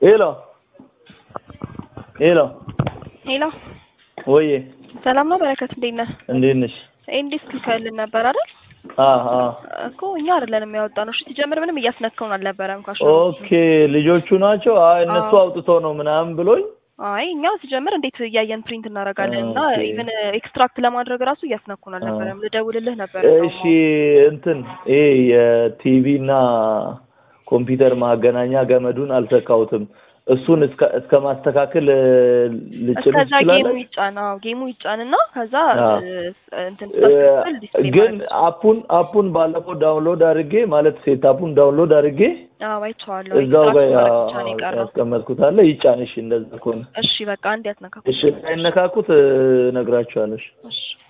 ሄሎ ሄሎ ሄሎ ወዬ ሰላም ነው በረከት፣ እንዴት ነህ? እንዴት ነሽ? እንዴት ልከልን ነበር አይደል? አ አ እኮ እኛ አይደለንም ያወጣነው። እሺ ሲጀምር ምንም እያስነካውን አልነበረም ካሽ ኦኬ ልጆቹ ናቸው። አይ እነሱ አዎ። አውጥቶ ነው ምናምን ብሎኝ አይ እኛ ሲጀምር እንዴት እያየን ፕሪንት እናደርጋለን እና ኦኬ። ኢቨን ኤክስትራክት ለማድረግ ራሱ እያስነኩን አልነበረም። ልደውልልህ ነበር እሺ እንትን ይሄ የቲቪ እና ኮምፒውተር ማገናኛ ገመዱን አልሰካሁትም። እሱን እስከ እስከ ማስተካከል እ፣ ልጭን እስከዛ ጌሙ ትችላለች። ይጫን። አዎ ጌሙ ይጫንና ከዛ አዎ። እ፣ እንትን ስታስተካክል ዲስፕሌይ ግን ማድረግ አፑን አፑን ባለፈው ዳውንሎድ አድርጌ ማለት ሴት አፑን ዳውንሎድ አድርጌ አዎ አይቼዋለሁ። እዛው ጋር ኤክስትራክት ማድረግ ብቻ ነው የቀረው። ያስቀመጥኩት አለ። ይጫንሽ እንደዛ ከሆነ እሺ በቃ አንድ ያትነካኩ። እሺ እንዳይነካኩት እ፣ እነግራችኋለሁ። እሺ። እሺ